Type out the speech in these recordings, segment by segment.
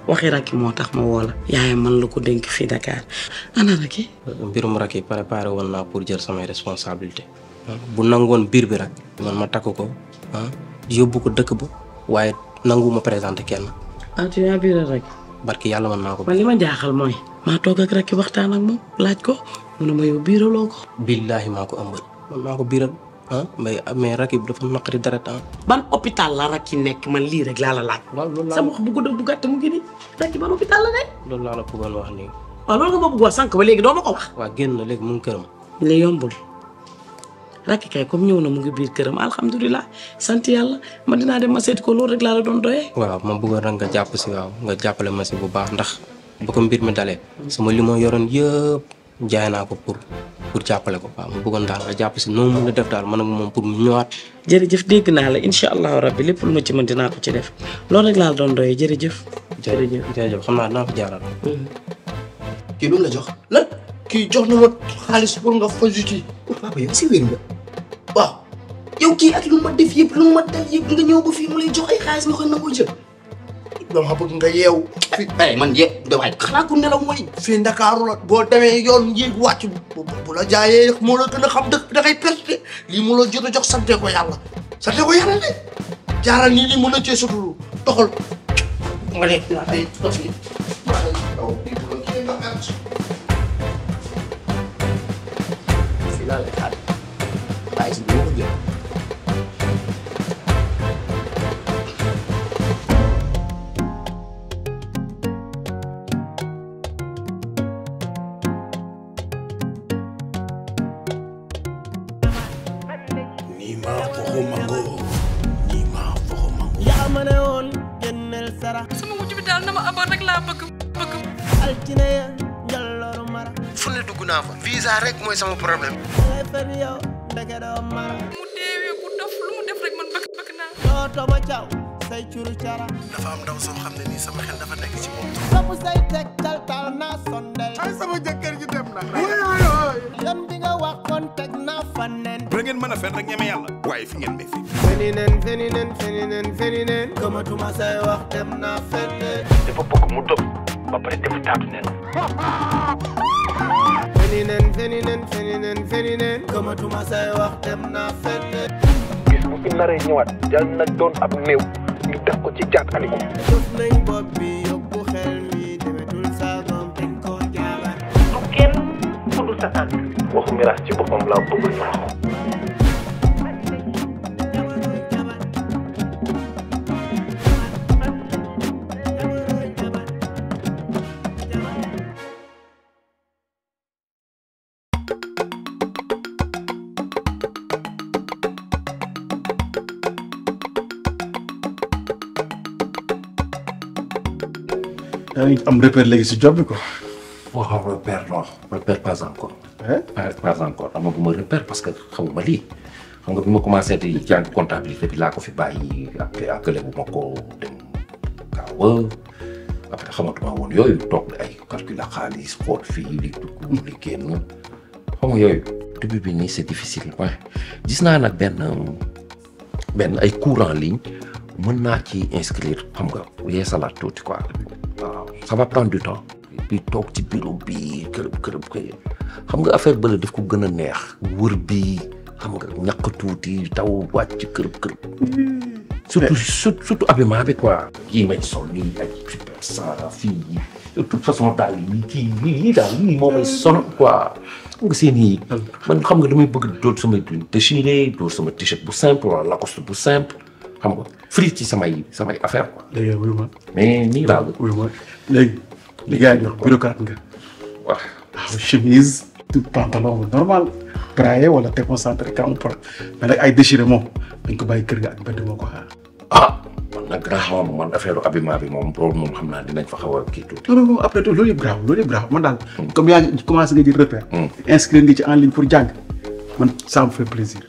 waxi rakki moo tax ma woo la yaayam man la ko dénk fii Dakar ana rakki mbirum rak yi préparé woon naa pour jël samay responsabilité bu nangoon biir bi rek man ma takk ko ah yóbbu ko dëkk ba waaye nangu ma présenté kenn ah tu as biiral rakki barki yàlla mën naa ko man li ma jaaxal mooy maa toog ak rakki waxtaan ak moom laaj ko mu ne ma yow biiraloo ko billaahi maa ko ëmbal man maa ko biiral ah mais mais rak yi dafa naqari deret ah ban hôpital la rakki nekk man lii rek laa la laaj waaw loolu laa sama wax bu gudd bu gàtt mu ngi nii rakki ban hôpital la nekk loolu laa la bëggoon wax nii waaw loolu nga ma bëgg wax sànq ba léegi doo ma ko wax waa génn na léegi mu ngi këram li yombul rakki kay comme ñëw na mu ngi biir këram alhamdulilah sant yàlla ma dinaa dem ma seeti ko loolu rek laa la doon doyee waaw ma bëggoon rek nga jàpp si waaw nga jàppale ma si bu baax ndax ba ko mbir mi dalee sama li ma yoroon yëpp jaay naa ko pour pour jàppale ko waaw ma bëggoon daal nga jàpp si noonu mun a def daal man ak moom pour mu ñëwaat jërëjëf dégg naa la incha allahu rabbi lépp lu ma ci mën dinaa ko ci def loolu rek laa la doon doyee jërëjëf jërëjëf jërëjëf xam naa dinaa fa jaaral kii lu mu la jox lan kii jox na ma xaalis pour nga fajuti papa yow si wér nga waaw yow kii ak lu ma def yëpp lu ma def yëpp nga ñëw ba fii mu lay jox ay xaalis nga koy nangoo jël dama bëgg nga yeew fi ay man ye da waay xanaa ku nelaw mooy fii Ndakaaru la boo demee yoon yéeg wàcc bu bu la jaayee moo la gën a xam dëkk bi da ngay perte lii mu la jot a jox sante ko yàlla sante ko yàlla de jaaral nii lii mën na cee suturu doxal nga ne ay dof yi fii laa lay xaar xaalis bi ma ko jël Nima foxo mango Nima foxo mango yaa ma ne woon génneel sara sama wujj bi daal na ma amoon rek laa bëgg bëgg altine ya njallooru mara fu ne dugg naa fa visa rek mooy sama problème ngay fen yow ndeke doo mara mu deewee ku dof lu mu def rek man bëgg bëgg naa dooto ma caw say curu cara dafa am ndaw soo xam ne nii sama xel dafa nekk ci moom sopp say tegtal tal naa sondel ay sama jëkkër ji dem na yoon bi nga waxoon teg naa fa nen da ngeen mën a fen rek ñeme yàlla waaye fi ngeen ne fi feni nen feni nen feni nen feni nen gëmatuma say wax dem naa feneen dafa bëgg mu dof ba pare def taatu nen feni nen feni nen feni nen feni nen gëmatuma say wax dem naa feneen gis bu fi naree ñëwaat yal na doon ab néew ñu def ko ci caat aliku suuf nañ bopp bi yóbbu xel mi demetul saagam dañ koo jaabar du kenn ku dul sa tànk waxu miraas ci boppam laa bëgg ñu wax ko yaa ngi am repère léegi si job bi quoi. waaw repère non repère pas encore. Hein? pas pas encore amaguma repère parce que xamuma lii xam nga bi ma commencé di jàng comptabilité bi laa ko fi bàyyi ak àggale bu ma ko dem gaaw a après xamatuma woon yooyu toog ay calcul ak xaalis xool fii li dugg li génn xam nga yooyu début bi nii c'est difficile ouais gis naa nag benn benn ay cours en ligne mën naa ci inscrire xam nga yeesalaat tuuti quoi waaw ça va prendre du temps puis toog ci bureau bi kërëb kërëb kërëb xam nga affaire bële daf ko gën a neex wër bi xam nga ñàkk tuuti taw wàcc kërëb kërëb surtout surtout surtout habillement bi quoi yii may sol nii ay super ça fii de toute façon daal yi kii yii daal yii moo may sonal quoi xam nga seen i man xam nga damay bëgg dóor sama déchiré dóor sama t-shirt bu simple wala lacoste bu simple xam nga free ci samay samay affaire quoi léegi wuyu ma mais nii daal wuyu ma léegi li gars yi di wax bureaucrate nga waaw waaw chemise tout pantalon bu normal braillé wala déconcentré quand on mais nag ay déchiré moom dañ ko bàyyi kër ga ak mbedd moo ko xaar ah man nag grand moom man affaire habillement bi moom loolu moom xam naa dinañ fa xaw a kii tuuti. non non après tout loolu yëpp grave loolu yëpp grave man daal comme yaa ngi commencé nga jël repère inscrire nga ci en ligne pour jàng man ça me fait plaisir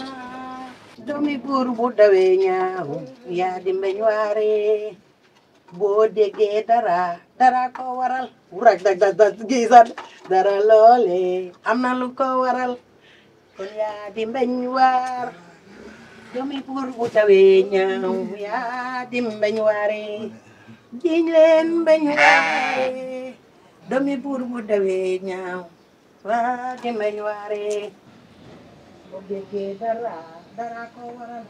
doomi buur bu dawee ñaaw yaa di mbeñ waare boo déggee dara dara ko waral rek dag dag dag gisat dara loole am na lu ko waral kon yaa di mbeñ waar doomi buur bu tawee ñaaw yaa di mbeñ waare jiñ leen mbeñ waare doomi buur bu tawee ñaaw waa di mbeñ waare boo déggee dara dara ko waral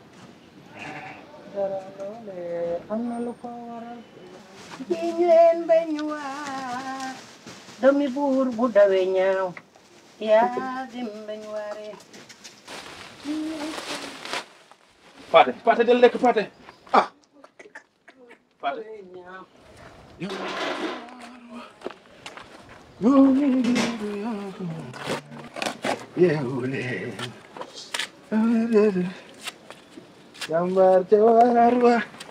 dara loole am na lu ko waral jiñ leen mbeñ waar doomi buur bu tawee ñaaw yaa di mbeñ waare Paate Paate del lekk Paate ah Paate yeewule jàmbaar ca waar wa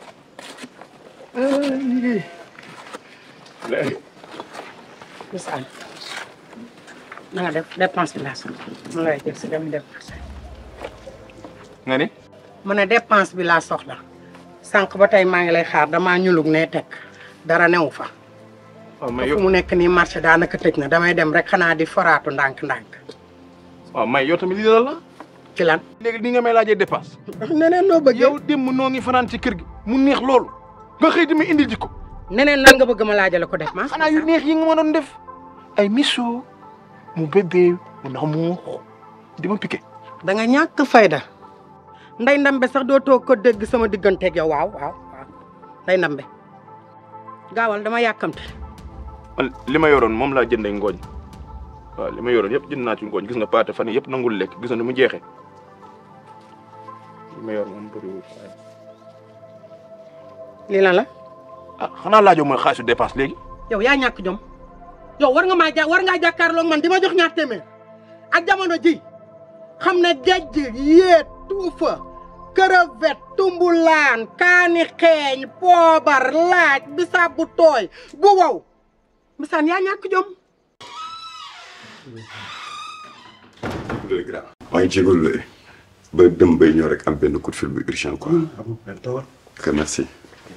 Misaal na nga def dépense bi laa soxla mu lay jël si dem dépense nga ni mu ne dépense bi laa soxla sànq ba tey maa ngi lay xaar damaa ñulug ne teg dara newu fa waaw may fu yow mu nekk nii marché daanaka tëj na damay dem rek xanaa di foraatu ndànk-ndànk waaw may yow tamit lii la la ci lan léegi ni nga may laajee dépense neneen noo bëgg yow démb noo ngi fanaan ci kër gi mu neex loolu nga xëy di ma indil ji ko neneen nan nga bëgg ma laajale ko dépense xanaa yu neex yi nga ma doon def ay miso mu bébé mu ndax mu di ma piqué da nga ñàkk fayda nday ndambe sax doo toog ko dégg sama digganteeg yow waaw waaw waaw nday ndambe gaawal dama yàkkamte man li ma yoroon moom laa jëndee ngooñ waaw li ma yoroon yëpp jënd naa ci ngooñ gis nga paate fan yii yëpp nangul lekk gis nga ni mu jeexee li ma yor moom bëriwul waaye lii lan la ah xanaa laajoo mooy xaalisu dépense léegi yow yaa ñàkk jom yow war nga maa ja war ngaa jàkkaarloog man di ma jox ñaar téeméer ak jamono ji xam ne gejj yéet tuufa crevette tumbulaan kaani xeeñ poobar laaj bisaab bu tooy bu wow misaan yaa ñàkk jom maa ngi jégalu de ba dem bay ñëw rek am benn coup de fil bu urgent quoi. ok merci.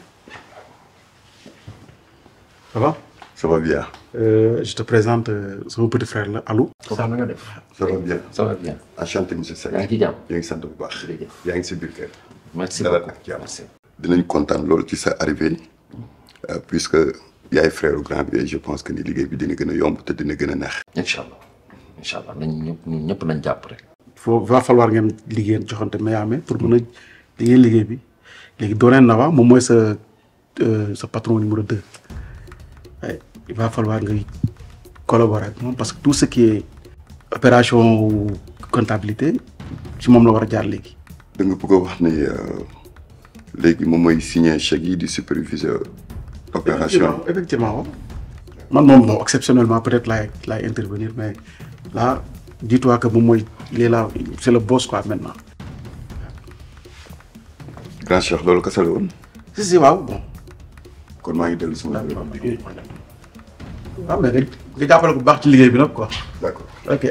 ça va ça va bien. Euh, je te présente euh, sama petit frère la Alou. ça na nga def. ça va bien. ça va bien. enchanté monsieur Seck. yaa ngi ci jàmm. yaa ngi sant bu baax. yaa ngi si biir kër. merci dalal beaucoup ak jàmm. dinañ kontaan loolu ci sa arrivée euh, puisque yaay frère grand bi et je pense que ni liggéey bi dina gën a yomb te dina gën a neex. incha allah incha allah nañ ñëpp ñun ñëpp nañ jàpp rek. faut va falloir ngeen liggéey joxante mayaame pour mën a liggéey liggéey bi léegi dooneen na wa moom mooy sa euh, sa patron numéro deux Ouais, il va falloir nga collaborer ak moom parce que tout ce qui est opération comptabilité ci moom la war a jaar léegi. da nga bëgg a wax ni euh, léegi moom mooy signer chèque yi di superviseur opération. effectivement waaw. man moom bon exceptionnellement peut-être laay laay intervenir mais là dis-toi que moom mooy il est là c'est le boss quoi maintenant. grand cheikh loolu kese la woon. si si waaw bon. kon maa ngi dellu sama waaw mais nga nga jàppale ko bu baax ci liggéey bi nag quoi. d'accord ok.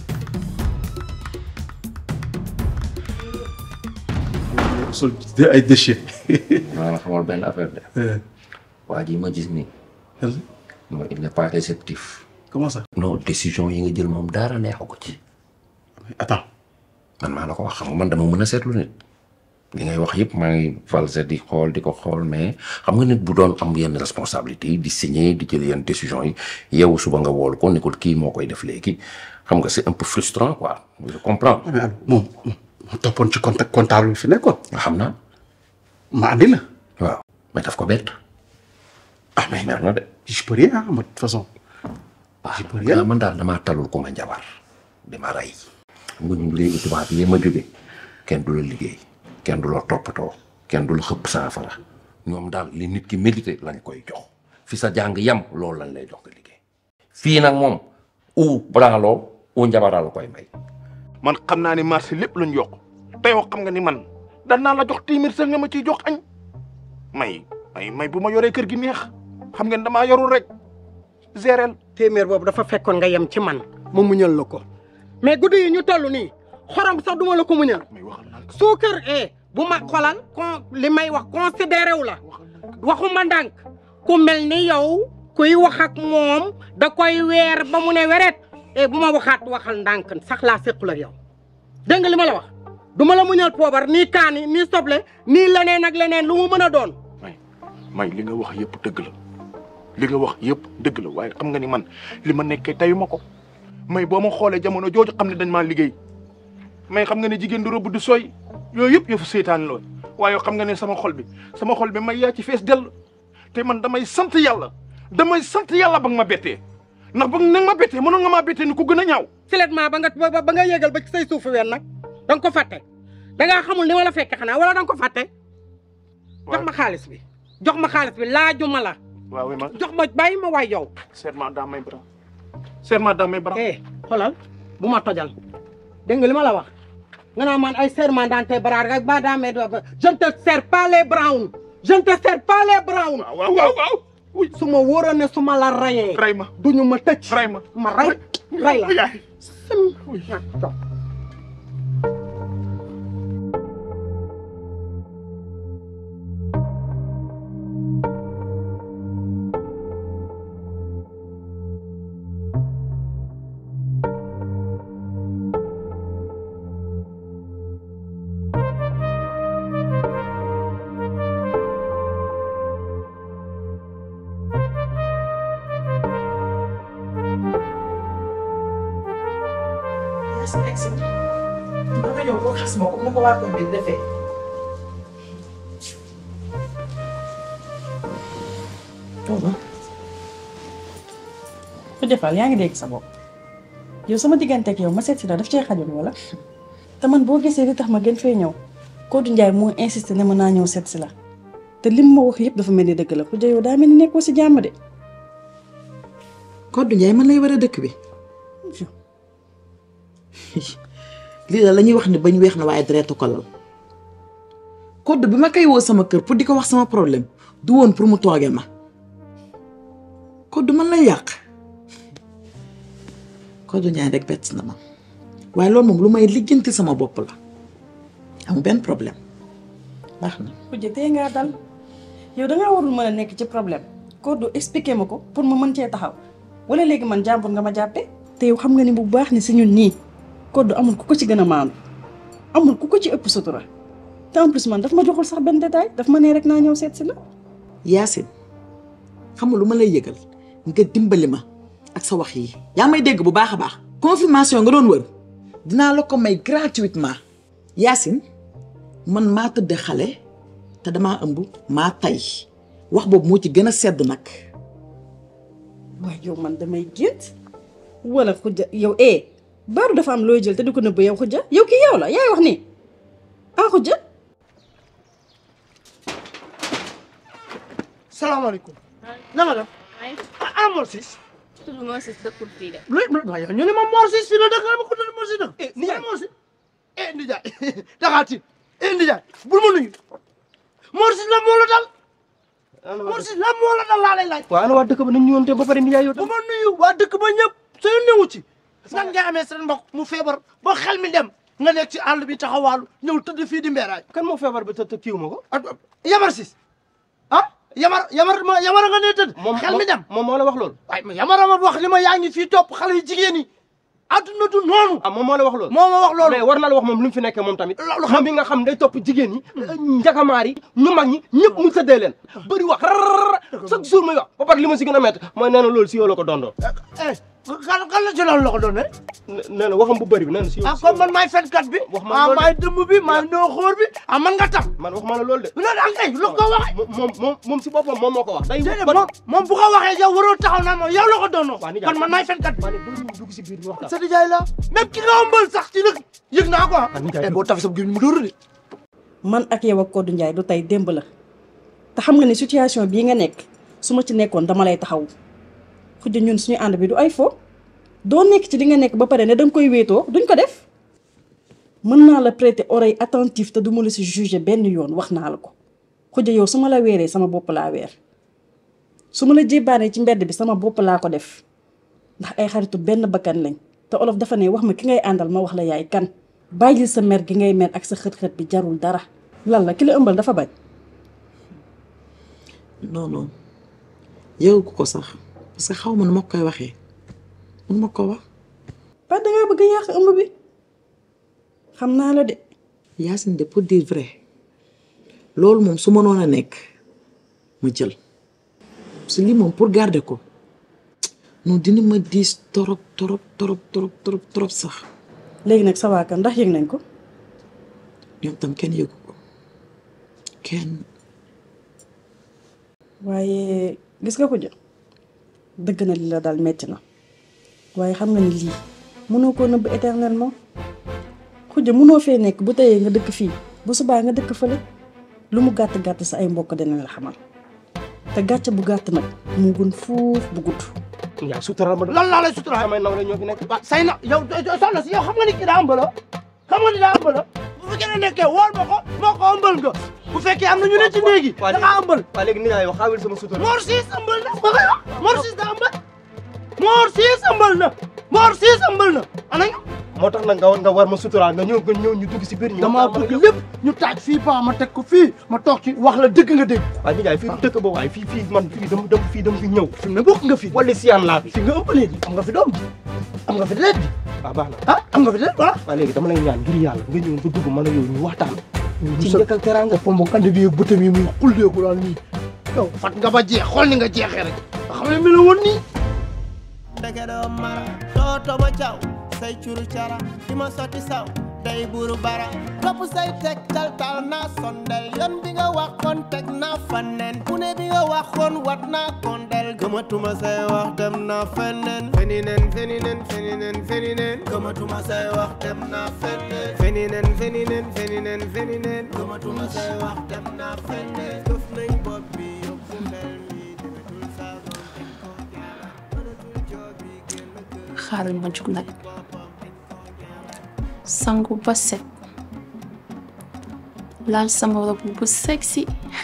sol ay déchets. maa la xamal benn affaire de. waa ji ma gis nii. non il n'est pas réceptif. comment ça. non décision yi nga jël moom dara neexu ko ci. attends. man maa la ko wax xam nga man dama mën a seetlu nit. li ngay wax yëpp maa ngi valse di xool di ko xool mais xam nga nit bu doon am yenn responsabilité yi di signer di jël yenn décision yi yow suba nga woolu ko ni ko kii moo koy def léegi xam nga c'est un peu frustrant quoi je comprends. mais Aliou moom moom toppoon ci contact comptable bi fi nekkoon. nga xam naa. ma andi la. waaw mais daf ko bett. ah mais mer na de. je peux rien ah de toute façon. je peux rien man daal damaa talul ku ma njabar di ma rey. xam nga ñun léegi tubaab yi ma jóge kenn du la liggéey. kenn du la toppatoo kenn du la xëpp saafara ñoom daal li nit ki mérité lañ koy jox fi sa jàng yam loolu lañ lay jox nga liggéey fii nag moom u branloo u njabaraa la koy may man xam naa ni marché lépp lañ yokk te yow xam nga ni man daan naa la jox téeméer sax nga ma ciy jox añ may may may bu ma yoree kër gi neex xam ngeen damaa yorul rek gérel téeméer boobu dafa fekkoon nga yem ci man ma muñal la ko mais guddi yi ñu toll nii xorom sax duma la ko muñal suukar eh bu ma xolal kon li may wax considéré wu la waxuma ndànk ku mel ni yow kuy wax ak moom da koy weer ba mu ne weret e bu ma waxaat waxal ndànk sax laa séqul ak yow dégg nga li ma la wax du ma la muñal poobar nii kaani nii soble nii leneen ak leneen lu mu mën a doon may li nga wax yëpp dëgg la li nga wax yëpp dëgg la waaye xam nga ni man li ma nekkee tayu ma ko may boo ma xoolee jamono jooju xam ne dañ maa liggéey may xam nga ne jigéen du rëbb du sooy yooyu yëpp yëfu seytaan lool waaye xam nga ne sama xol bi sama xol bi may yaa ci fees dell te man damay sant yàlla damay sant yàlla ba nga ma bettee ndax ba nga ma bettee mënoon nga maa bettee ni ku gën a ñaaw filetment ba nga ba ba nga yégal ba ci say suufu ween nag da nga ko fàtte da ngaa xamul ni ma la fekke xanaa wala da nga ko fàtte jox ma xaalis bi jox ma xaalis bi laajuma la waaw ma jox ma bàyyi ma waay yow serment dans mes bras serment dans mes bras eh xoolal bu ma tojal dégg nga li ma la wax nga naa man ay serment dans tes bras rek ba dans mes doigts je ne te serre pas les brown je ne te serre pas les brown waaw waaw waaw su ma wóoroon ne su ma la rayee ray ma duñu ma tëj ray ma ma ray ray la yaay si egg si ba nga ñëw boo xas ma comme ni ko waa koñ bi defee. tooga ku defal yaa ngi dégg sa bopp yow sama diggante ak yow ma seet si la daf cee xajoon wala te man boo gisee li tax ma gën fee ñëw Codou Ndiaye moo insisté ne ma naa ñëw seet si la te lim ma wax yëpp dafa mel ni dëgg la ku ja yow daa mel ni nekkoo si jàmm de Codou Ndiaye man lay war a dëkk bi lii la la ñuy wax ni bañ weex na waaye deretu ko lal Codou bi ma koy woo sama kër pour di ko wax sama problème du woon pour mu tooge ma Codou man lay yàq Codou Ndiaye rek bett na ma waaye loolu moom lu may lijjanti sama bopp la amul benn problème baax na. kujje tey ngaa dal yow dangaa warul mën a nekk ci problème Codou expliqué ma ko pour ma mën cee taxaw wala léegi man jàmbur nga ma jàppe te yow xam nga ni bu baax ni si ñun ñii Codou amul ku ko ci gën a maandu amul ku ko ci ëpp sutura te en plus man daf ma joxul sax benn détail daf ma nee rek naa ñëw seet si la. Yacine xam nga lu ma lay yëgal nga dimbali ma ak sa wax yi yaa may dégg bu baax a baax. confirmation nga doon wër dinaa la ko may gratuitement Yacine man maa tëdd xale te damaa ëmb maa tay wax boobu moo ci gën a sedd nag. waaye yow man damay gént wala xujja yow eh baaru dafa am looy jël te di ko nëbb yow xujja yow kii yow la yaay wax nii ah xujja. salaamaaleykum. na nga def. ah ah Mor Ciss. tudd Mor Ciss dëkkul fii de. lu waaye ñu ne ma Mor Ciss fii la dëkk ma ko tudd Mor Ciss dëkk. eh Ndiaye Mor Ciss. eh Ndiaye daxaa tiit eh Ndiaye bul ma nuyu. Mor Ciss la moo la dal. Mor Ciss la moo la dal laa lay laaj. waaw ana waa dëkk ba nañ ñu woon ba pare Ndiaye yow bu ma nuyu waa dëkk ba ñëpp sa yoon newu ci. nan ngay amee seen mbokk mu feebar ba xel mi dem nga nekk ci àll bi taxawaalu ñëw tëdd fii di mbeeraay. kan moo feebar ba të kiiw ma ko. Yamar Ciss ah Yamar Yamar ma Yamar nga ne tëdd. xel mi dem moom moo la wax loolu. waaye ma Yamar ma wax li ma yaa ngi fii topp xale yu jigéen yi. adduna du noonu. ah moom moo la wax loolu. moo ma wax loolu. mais war na la wax moom lu mu fi nekkee moom tamit. loolu xam bi nga xam day topp jigéen ñi. njakamaar yi ñu mag ñi ñëpp mu sëddee leen. bëri wax rarara chaque jour muy wax ba pare li ma si gën a métti mooy nee na loolu si yow la ko dondoo. eh kan kan la ci loolu la ko doon ne. nee na waxam bu bëri bi nee na si yow. ah comme man maay fenkat bi. wax ma ah loolu maay dëmb bi maay noo xóor bi ah man nga tam. man wax ma la loolu de. loolu ak kay lu ko waxee. moom moom moom si boppam moom moo ko wax. day déedéet moom moom bu ko waxee yow waroo taxaw naa moom yow la ko doonoo. kon man maay fenkat bi. dugg si biir waxtaan. sa nijaay la même ki nga ëmbal sax ci nag yëg naa ko ah. eh boo tafee sa gémmiñ mu dóor de. man ak yow ak Codou Ndiaye du tey démb la te xam nga ni situation bii nga nekk su ma ci nekkoon dama lay taxaw xujja ñun suñu ànd bi du ay fo doo nekk ci li nga nekk ba pare ne danga koy wéetoo duñ ko def mën naa la prêter oreille attentive te du ma la si juger benn yoon wax naa la ko xujja yow su ma la weeree sama bopp laa weer su ma la jébbaanee ci mbedd bi sama bopp laa ko def ndax ay xaritu benn bakkan lañ te olof dafa ne wax ma ki ngay àndal ma wax la yaay kan bàyyi sa mer gi ngay mer ak sa xët-xët bi jarul dara lan la ki la ëmbal dafa bañ non non yëgu ko sax parce que xaw ma nu ma koy waxee mënu ma ko wax. ba dangaa bëgg a yàq ëmb bi xam naa la de. Yacine de pour dire vrai loolu moom su mënoon a nekk ma jël su lii moom pour garder ko non dina ma diis torop torop torop torop torop torop sax. léegi nag sa waa kër ndax yëg nañ ko. ñoom tam kenn yëgu ko kenn. waaye gis nga ko jë dëgg na li la dal metti na waaye xam nga ni lii mënoo koo nëbb éternellement xuja mënoo fee nekk bu teyee nga dëkk fii bu subaa nga dëkk fële lu mu gàtt gàtt sa ay mbokk dina la xamal te gàcce bu gàtt nag mu gën fuuf bu gudd. yaa suturaal ma lan laa lay suturaal may naw la ñoo fi nekk waaw say na yow soxna si yow xam nga ni kii daa ëmbala xam nga ni daa ëmbala bu fekkee ne nekkee wool ma ko moo ko ëmbal nga bu fekkee am na ñu ne ci néegi da ngaa ëmbal waa léegi ni naa yow xaawil sama sutura Mor Siis ëmbal na ba koy wax Mor Siis daa ëmbal Mor Siis ëmbal na Mor Siis ëmbal na ana ñu moo tax nag nga war nga war ma suturaal nga ñëw nga ñëw ñu dugg si biir ñu damaa bëgg lépp ñu taaj fii pa ma teg ko fii ma toog ci wax la dëgg nga dégg waaye ni jaay fii dëkk ba waaye fii fii man fii dama dama fii dama fi ñëw fi mu ne bokk nga fi wala siyaan laa fi fi nga ëmbalee ji am nga fi doom ji am nga fi deret ji waaw baax na ah am nga fi deret voilà waaye léegi dama lay ñaan ngir yàlla nga ñëw nga dugg man a yow ñu waxtaan ci njëkk ak teraanga pombo kandi bi bëtam yi muy xulleeku daal nii yow fat nga ba jeex xool ni nga jeexee rek nga xam ne mi la woon nii ndeke doo mara doo toma caw say curu cara di ma sotti saw day buru bara topp say teg tal tal naa sondel yoon bi nga waxoon teg naa faneen ku ne bi nga waxoon wat naa kondel gëmatuma say wax dem naa feneen feninen feninen feninen feninen gëmatuma say wax dem naa feneen feninen feninen feninen feninen gëmatuma say wax dem naa feneen këf nañ bopp bi yóbbu ndel mi demetul saago xaaral ma jug nag sangu ba set laal sama robe bu sexy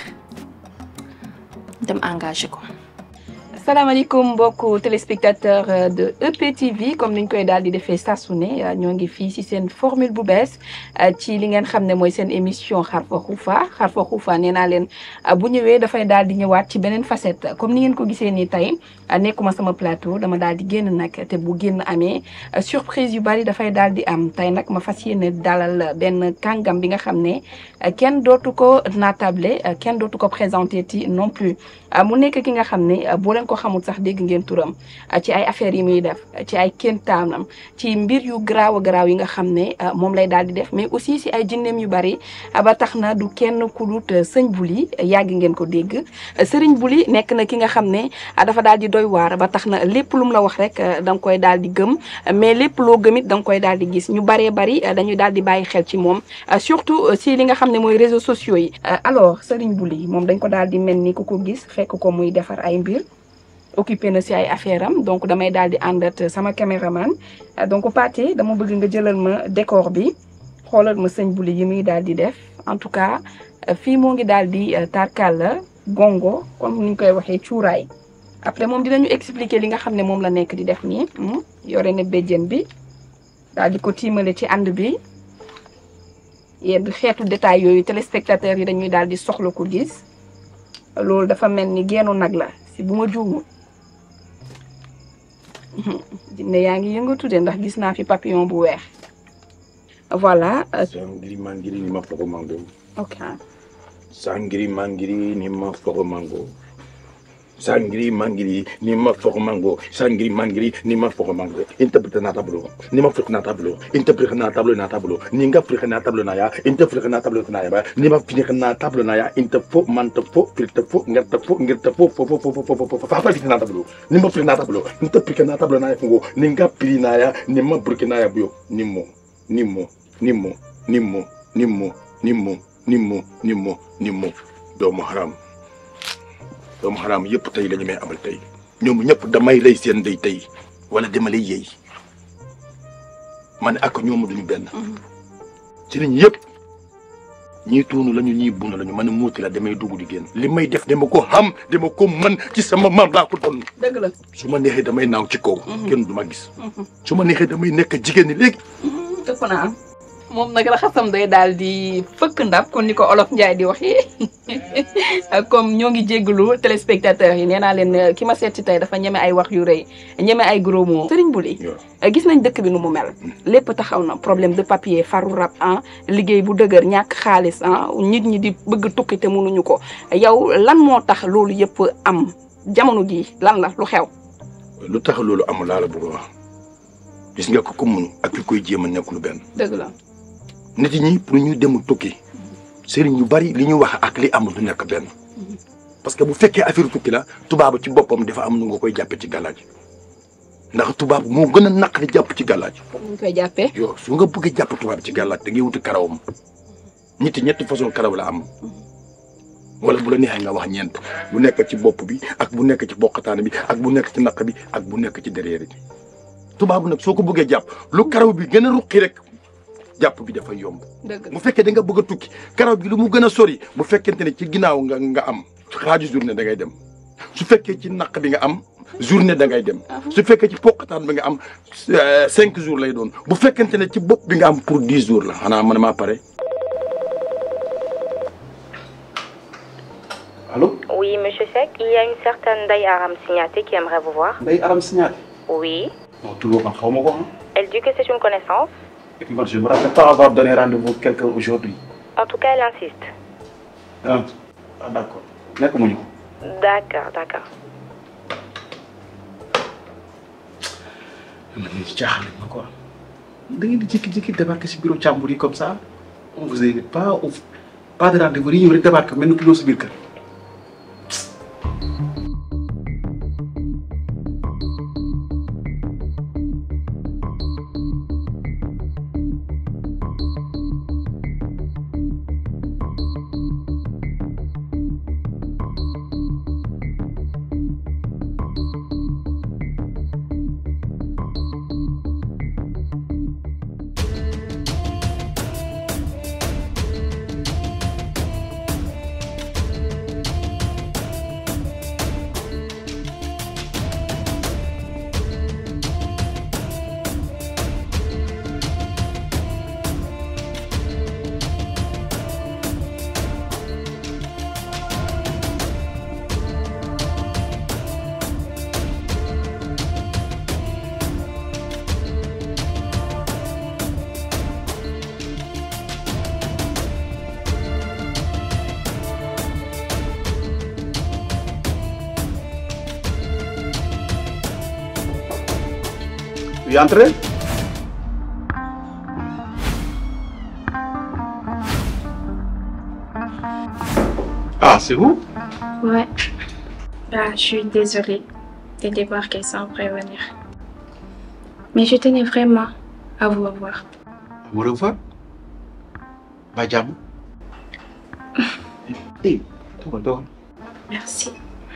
dem engagé ko. salaamaaleykum mbokku téléspectateur de EPTV comme niñ koy daal di defee saa su ne ñoo ngi fii ci seen formule bu bees ci li ngeen xam ne mooy seen émission xarfa xuufa xarfa xuufa nee naa leen bu ñëwee dafay daal di ñëwaat ci beneen facette comme ni ngeen ko gisee nii tey nekkuma sama plateau dama daal di génn nag te bu génn amee surprise yu bari dafay daal di am tey nag ma fas yéene dalal benn kàngam bi nga xam ne kenn dootu ko naatable kenn dootu ko présenté ti non plus mu nekk ki nga xam ne boo leen ko xamul sax dégg ngeen turam ci ay affaires yi muy def ci ay kéntaanam ci mbir yu garaaw a garaaw yi nga xam ne moom lay daal di def mais aussi si ay jinneem yu bari ba tax na du kenn ku dut sëñ Bouly yàgg ngeen ko dégg sëriñ Bouly nekk na ki nga xam ne dafa daal di doy waar ba tax na lépp lu mu la wax rek da nga koy daal di gëm mais lépp loo gëm it da nga koy daal di gis ñu baree bari dañuy daal di bàyyi xel ci moom surtout si li nga xam ne mooy réseaux sociaux yi alors sëriñ Bouly moom dañ ko daal di mel ni ku ko gis fekk ko muy defar ay mbir occupé na si ay affaire am donc damay daal di àndat sama caméraman donc Pathé dama bëgg nga jëlal ma décor bi xoolal ma sëñ Bouly yi muy daal di def en tout cas fii moo ngi daal di tarkal la gongo comme ni ñu koy waxee cuuraay après moom dinañu expliquer li nga xam ne moom la nekk di def nii yore na béjjén bi daal di ko tiimale ci ànd bi yenn xeetu détail yooyu téléspectateurs yi dañuy daal di soxla ko gis loolu dafa mel ni geenu nag la si bu ma juumul jinne yaa ngi yëngatu de ndax gis naa fi papillon bu weex voilà. sangiri mangiri ni ma fogo mango. ok. sangiri mangiri ni ma fogo mango. sangiri mangiri ni ma fogo mango. sangiri mangiri ni ma fogo mango. interprète na tableau. ni ma frik na tableau. interprète na tableau na tableau. ni nga frik na tableau na ya. interprète na tableau na ya ba. ni ma frik na tableau na ya. inter fo man te fo frik te fo ngir te fo ngir te fo fo fo fo fo fo fo fa frik na tableau. ni ma frik na tableau. interprète na tableau na ya fungo. ni nga pili na ya. ni ma burki na ya buyo. ni mo. ni mo. nimmo nimmo nimmo nimmo nimmo nimmo nimmo doomu xaram doomu xaram yëpp tey la ñu may amal tey ñoom ñëpp damay rey seen ndey tey wala dama lay yey man ak ñoom duñu benn ci nit ñi yëpp ñii tuunu lañu ñii buna lañu man muuti la damay dugg di génn li may def dama ko xam dama ko mën ci sama maam laa ko doon dëgg la su ma neexee damay naaw ci kaw kenn du ma gis su ma neexee damay nekk jigéen ñi léegi ëpp naa am moom nag raxasam day daal di fëkk ndab kon ni ko olof Njaay di waxee comme ñoo ngi jéggalu téléspectateurs yi nee naa leen ki ma seet si tey dafa ñeme ay wax yu rëy ñeme ay gros mots Serigne Bouly gis nañ dëkk bi nu mu mel lépp taxaw na problème de papier faru rab ah liggéey bu dëgër ñàkk xaalis ah nit ñi di bëgg tukki te mënuñu ko yow lan moo tax loolu yëpp am jamono ji lan la lu xew lu tax loolu amul laa la bëgg a wax gis nga ko ko mun ak ki koy jéem a nekkul benn dëgg la nit ñi pour ñu dem tukki sëriñ yu bari li ñu wax ak li amul du nekk benn parce que bu fekkee affaire tukki la tubaab ci boppam dafa am nu nga koy jàppe ci gàllaaj ndax tubaab moo gën a naqari jàpp ci gàllaaj ñu koy jàppee yow su nga bëggee jàpp tubaab ci gàllaaj da ngay wuti karawam ñetti ñetti façon karaw la am wala bu la neexee nga wax ñeent bu nekk ci bopp bi ak bu nekk ci boqataan bi ak bu nekk ci naq bi ak bu nekk ci derrière bi tubaab nag soo ko bëggee jàpp lu karaw bi gën a ruqi rek jàpp bi dafay yomb dëgg bu fekkee da nga bëgg a tukki karaw bi lu mu gën a sori bu fekkente ne ci ginnaaw nga nga am xaaju journée da ngay dem su fekkee ci naq bi nga am journée da ngay dem su fekkee ci poqataan bi nga am cinq jours lay doon bu fekkente ne ci bopp bi nga am pour dix jours la xanaa man maa pare Allô Oui, monsieur Sek, il y a une certaine Day Aram Signaté qui aimerait vous voir. Ndeye Aram Signaté Oui. non tur boobu man xaw ma ko ah. Elle dit que c'est une connaissance. et puis man je me rappelle pas avoir donné rendez-vous quelqu'un aujourd'hui En tout cas, elle insiste. ah ah d'accord nekk mu ñu D'accord, d'accord. man de jaaxal nañ ma quoi da ngeen di jékki-jékki débarquer si bureau càmbur yi comme ça on vous invite pas au pas de rendez-vous yi ñëw rek débarquer mel ni ku ñëw si biir kër. Oui, entrez. Ah, c'est vous Ouais. Bah, je suis désolée de débarquer sans prévenir. Mais je tenais vraiment à vous revoir. Au revoir. Ba jàmm. Eh, toogal toogal. Merci.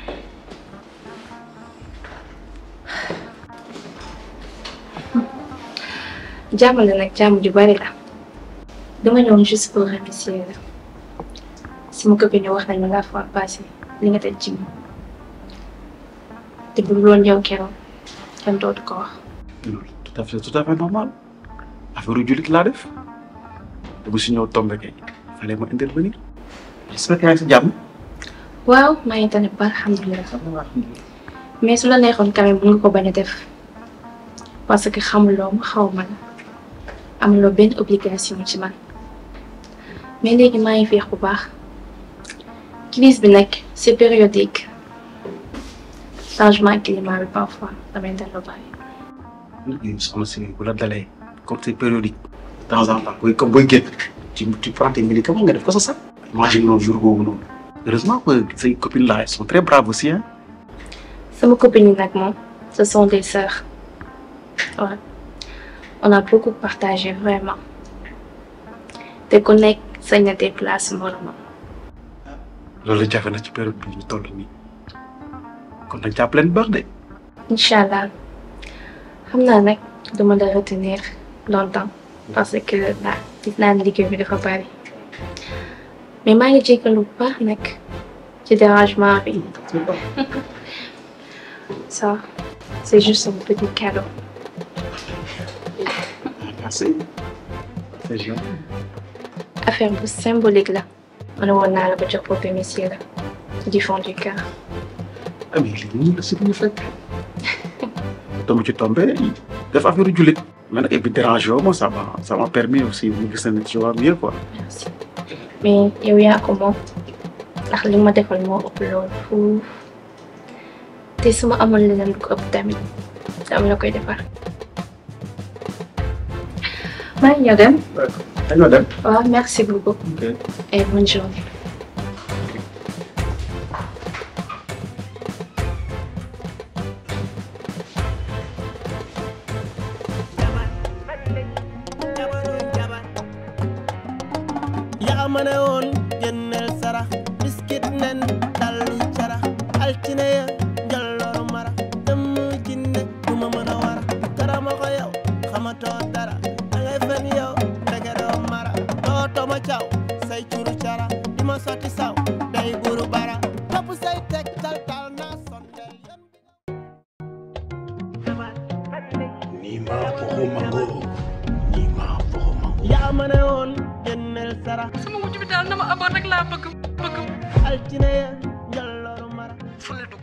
jàmm la nag jàmm ju bari la dama ñëwoon juste pour remercier la sama copine yi wax nañ ma la fois passée li nga teg ci moom te bu dul woon yow keroog kenn dootu ko wax. loolu tout à fait tout à fait normal affaire jullit laa def te bu si ñëw tombé kay fallait ma intervenir j'espère que yaa ngi si jàmm. waaw maa ngi tane ba alhamdulilah mais su la neexoon quand même mun nga ko bañ a def parce que xamuloo ma xaw ma la amuloo benn obligation ci man mais léegi maa ngi féex bu baax crise bi nag c'est périodique changement climat bi parfois damay dellu bàyyi. soxna si bu la dalee comme c'est périodique de temps en temps booy comme booy génn tu tu prends tes médicaments nga def ko sa sax. imagine noonu jour boobu noonu heureusement que say copines là elles sont très braves aussi hein. sama copine yi nag moom ce sont des sœurs ouais. on a beaucoup partagé vraiment te ku nekk sañ na déplacer moromam. loolu jafe na ci période bi ñu toll nii kon nag jàpp leen baax de. incha allah xam naa nag duma la retenir longtemps parce que là gis naa ne liggéey bi dafa bari mais maa ngi jégalu bu baax nag ci dérangement bi. ça c'est juste un petit cadeau. merci. c'est gentil. affaire bu symbolique la ma ne woon naa la ba jox boppi monsieur la du fond du cœur ah mais lii nii la si ñu fekk tombe ci tombé def affaire jullit mais nag et puis dérangé wu ma ça m'a ça m'a permis aussi mu gis na tu vois mieux quoi mais yow yaa ko moom ndax li ma defal moo ëpp loolu fuuf te su ma amoon leneen lu ko ëpp tamit dama la koy defar maa ngi ñëw dem dañoo dem waaw merci beaucoup ok et bonne journée yaa ma ne woon génneel sarax biskit nen dallu carax altine ya njolloor mara dem jinne du ma mën a wara karama ko yow xamatoo dara da ngay fen yow ndege doo mara doo toma caw say curu cara di ma sotti saw day buru bara topp say teg tal tal naa sondel Nima foxo mango. Nima foxo mango. yaa ma ne woon génneel sarax sama wujj bi daal na ma amoon rek laa bëgg bëgg altine ya njolloor mara fu la dugg